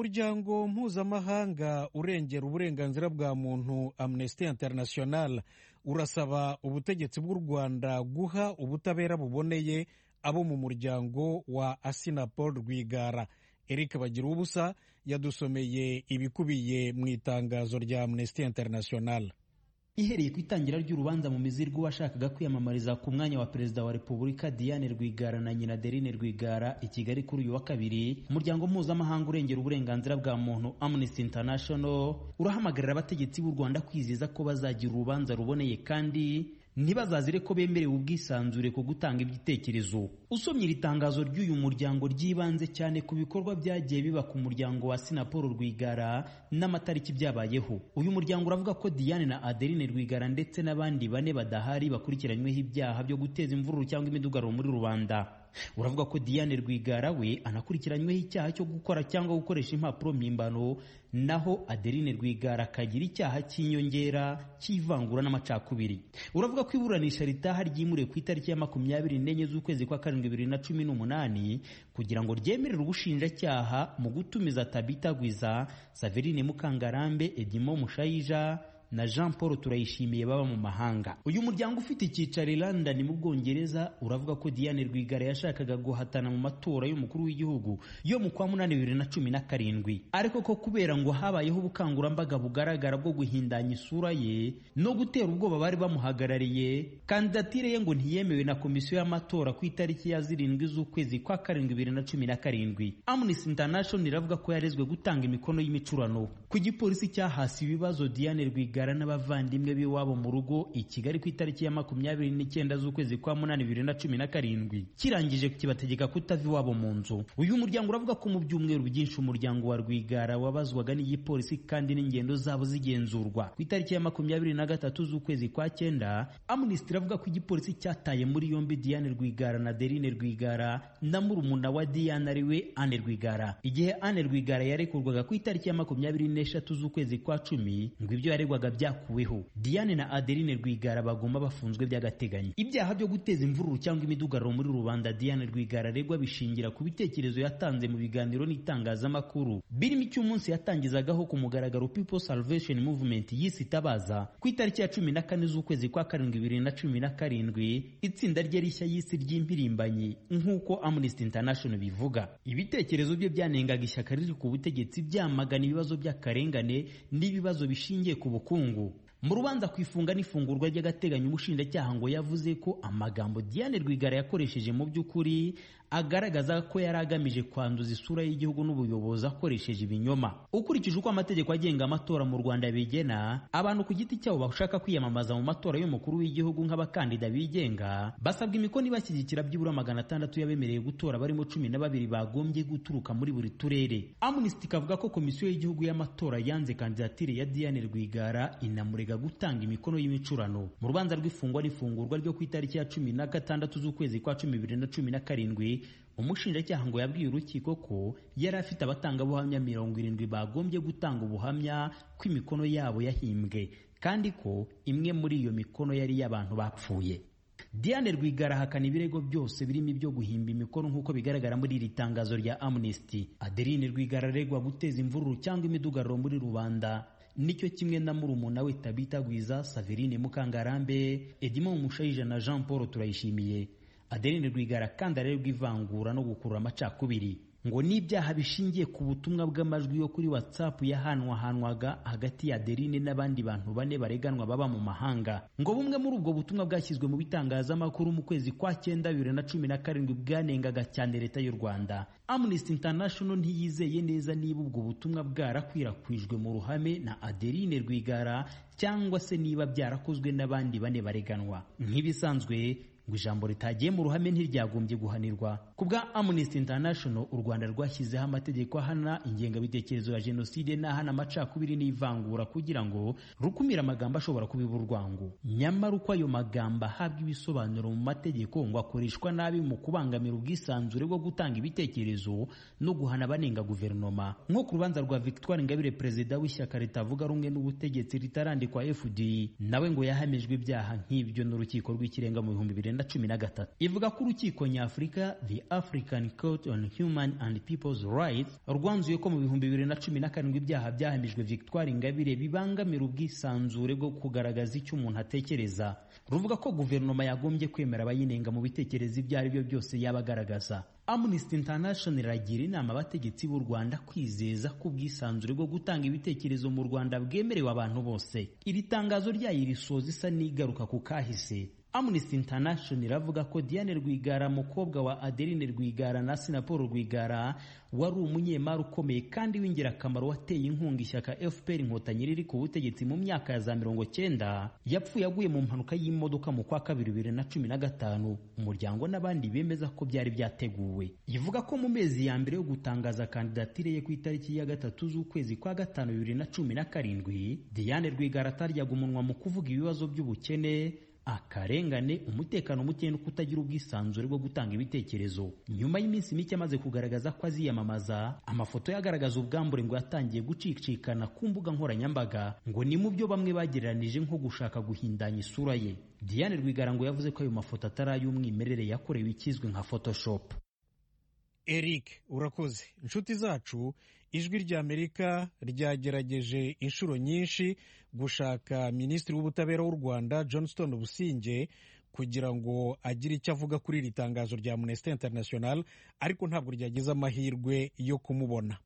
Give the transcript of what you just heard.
umuryango mpuzamahanga urengera uburenganzira bwa muntu amnesty international urasaba ubutegetsi bw'u rwanda guha ubutabera buboneye abo mu muryango wa asinapol rwigara eric bagira ubusa yadusomeye ibikubiye mu itangazo rya amnesty international ihereye ku itangira ry'urubanza mu mizi rw'uwashakaga kwiyamamariza ku mwanya wa perezida wa repubulika diane rwigara na nyina derine rwigara i kigali kuri uyu wa kabiri umuryango mpuzamahanga urengera uburenganzira bwa muntu amnesty international urahamagarira abategetsi b'u rwanda kwizihiza ko bazagira urubanza ruboneye kandi ntibazazire ko bemerewe ubwisanzure ku gutanga ibitekerezo usomye iri tangazo ry'uyu muryango ryibanze cyane ku bikorwa byagiye biba ku muryango wa sinaporo rwigara n'amatariki byabayeho uyu muryango uravuga ko diane na adeline rwigara ndetse n'abandi bane badahari bakurikiranyweho ibyaha byo guteza imvururu cyangwa imidugararo muri rubanda uravuga ko diane rwigara we anakurikiranyweho icyaha cyo gukora cyangwa gukoresha impapuro mpimbano naho adeline rwigara akagira icyaha cy'inyongera cy'ivangura n'amacakubiri uravuga ko iburanisha ritaha ryimuriwe ku itariki ya makumyabiri n'enye z'ukwezi kwa karindwi bibiri na cumi n'umunani kugira ngo ryemerere ubushinjacyaha mu gutumiza tabita gwiza saverine mukangarambe edimo mushayija na Jean Paul turayishimiye baba mu mahanga uyu muryango ufite icyicaro i London mu Bwongereza uravuga ko Diane Rwigara yashakaga guhatana mu matora y'umukuru w'igihugu yo mu kwa munani bibiri na cumi na karindwi ariko ko kubera ngo habayeho ubukangurambaga bugaragara bwo guhindanya isura ye no gutera ubwoba bari bamuhagarariye kandidatire ye ngo ntiyemewe na komisiyo y'amatora ku itariki ya zirindwi z'ukwezi kwa karindwi bibiri na cumi na karindwi Amnesty International iravuga ko yarezwe gutanga imikono y'imicurano ku gipolisi cyahasi ibibazo Diane Rwigara Rwigara n'abavandimwe b'iwabo mu rugo i Kigali ku itariki ya makumyabiri n'icyenda z'ukwezi kwa munani bibiri na cumi na karindwi kirangije kibategeka kutava iwabo mu nzu uyu muryango uravuga ko mu byumweru byinshi umuryango wa Rwigara wabazwaga n'igipolisi kandi n'ingendo zabo zigenzurwa ku itariki ya makumyabiri na gatatu z'ukwezi kwa cyenda Amnesty iravuga ko igipolisi cyataye muri yombi Diane Rwigara na Derine Rwigara na murumuna wa Diane ariwe Anne Rwigara igihe Anne Rwigara yarekurwaga ku itariki ya makumyabiri n'eshatu z'ukwezi kwa cumi ngo ibyo yaregwaga byakuweho Diane na Adeline Rwigara bagomba bafunzwe by'agateganyo ibyaha byo guteza imvururu cyangwa imidugararo muri rubanda Diane Rwigara aregwa bishingira ku bitekerezo yatanze mu biganiro n'itangazamakuru birimo icy'umunsi yatangizagaho ku mugaragaro People Salvation Movement yise itabaza ku itariki ya cumi na kane z'ukwezi kwa karindwi bibiri na cumi na karindwi itsinda rye rishya y'isi ry'impirimbanyi nk'uko Amnesty International bivuga ibitekerezo bye byanengaga ishyaka riri ku butegetsi byamagana ibibazo by'akarengane n'ibibazo bishingiye ku bukungu mu rubanza ku ifunga n'ifungurwa ry'agateganyo umushinjacyaha ngo yavuze ko amagambo Diane Rwigara yakoresheje mu by'ukuri agaragaza ko yari agamije kwanduza isura y'igihugu n'ubuyobozi akoresheje ibinyoma ukurikije uko amategeko agenga amatora mu Rwanda bigena abantu ku giti cyabo bashaka kwiyamamaza mu matora y'umukuru w'igihugu nk'abakandida bigenga basabwa imikono ibashyigikira byibura magana atandatu y'abemerewe gutora barimo cumi na babiri bagombye guturuka muri buri turere Amnesty ikavuga ko komisiyo y'igihugu y'amatora yanze kandidatire ya Diane Rwigara inamurega gutanga imikono y'imicurano mu rubanza rw'ifungwa n'ifungurwa ryo ku itariki ya cumi na gatandatu z'ukwezi kwa cumi bibiri na cumi na karindwi umushinjacyaha ngo yabwiye urukiko ko yari afite abatangabuhamya mirongo irindwi bagombye gutanga ubuhamya ko imikono yabo yahimbwe kandi ko imwe muri iyo mikono yari iy'abantu bapfuye Diane Rwigara ahakana ibirego byose birimo ibyo guhimba imikono nk'uko bigaragara muri iri tangazo rya Amnesty Adeline Rwigara aregwa guteza imvururu cyangwa imidugararo muri rubanda nicyo kimwe na murumuna we Tabita Gwiza Saverine Mukangarambe Edimo Mushayija na Jean Paul Turayishimiye Adeline Rwigara kandi arerwa ivangura no gukurura amacakubiri ngo n'ibyaha bishingiye ku butumwa bw'amajwi yo kuri WhatsApp yahanwahanwaga hagati ya Adeline n'abandi bantu bane bareganwa baba mu mahanga ngo bumwe muri ubwo butumwa bwashyizwe mu bitangazamakuru mu kwezi kwa cyenda bibiri na cumi na karindwi bwanengaga cyane leta y'u Rwanda Amnesty International ntiyizeye neza niba ubwo butumwa bwarakwirakwijwe mu ruhame na Adeline Rwigara cyangwa se niba byarakozwe n'abandi bane bareganwa nk'ibisanzwe ngo ijambo ritagiye mu ruhame ntiryagombye guhanirwa ku bwa Amnesty International u Rwanda rwashyizeho amategeko ahana ingengabitekerezo ya jenoside n'ahana amacakubiri n'ivangura kugira ngo rukumire amagambo ashobora kubiba urwango nyamara uko ayo magambo ahabwa ibisobanuro mu mategeko ngo akoreshwa nabi mu kubangamira ubwisanzure bwo gutanga ibitekerezo no guhana abanenga guverinoma nko ku rubanza rwa Victoire Ingabire perezida w'ishyaka ritavuga rumwe n'ubutegetsi ritarandikwa FD nawe ngo yahamijwe ibyaha nk'ibyo n'urukiko rw'ikirenga mu bihumbi bibiri icyenda cumi na gatatu ivuga ko urukiko nyafurika the african court on human and peoples rights rwanzuye ko mu bihumbi bibiri na cumi na karindwi ibyaha byahamijwe victoire ingabire bibangamira ubwisanzure bwo kugaragaza icyo umuntu atekereza ruvuga ko guverinoma yagombye kwemera abayinenga mu bitekerezo ibyo ari byo byose yaba agaragaza amnesty international iragira inama abategetsi b'u rwanda kwizeza ko ubwisanzure bwo gutanga ibitekerezo mu rwanda bwemerewe abantu bose iri tangazo ryayo irisoza isa n'igaruka ku kahise amnesty international iravuga ko diane rwigara mukobwa wa adeline rwigara na sinapol rwigara wari umunyemari ukomeye kandi w'ingirakamaro wateye inkunga ishyaka fpr inkotanyi riri ku butegetsi mu myaka ya za mirongo cyenda yapfuye aguye mu mpanuka y'imodoka mu kwa kabiri bibiri na cumi na gatanu umuryango n'abandi bemeza ko byari byateguwe ivuga ko mu mezi ya mbere yo gutangaza kandidatire ye ku itariki ya gatatu z'ukwezi kwa gatanu bibiri na cumi na karindwi diane rwigara ataryaga umunwa mu kuvuga ibibazo by'ubukene akarengane umutekano muke no kutagira ubwisanzure bwo gutanga ibitekerezo nyuma y'iminsi mike amaze kugaragaza ko aziyamamaza amafoto ye agaragaza ubwambure ngo yatangiye gucicikana ku mbuga nkoranyambaga ngo ni mu byo bamwe bagereranije nko gushaka guhindanya isura ye diane rwigara ngo yavuze ko ayo mafoto atari ay'umwimerere yakorewe ikizwi nka photoshop eric urakoze inshuti zacu ijwi ry'amerika ryagerageje inshuro nyinshi gushaka minisitiri w'ubutabera w'u rwanda johnston businge kugira ngo agire icyo avuga kuri iri tangazo rya amnesty international ariko ntabwo ryagize amahirwe yo kumubona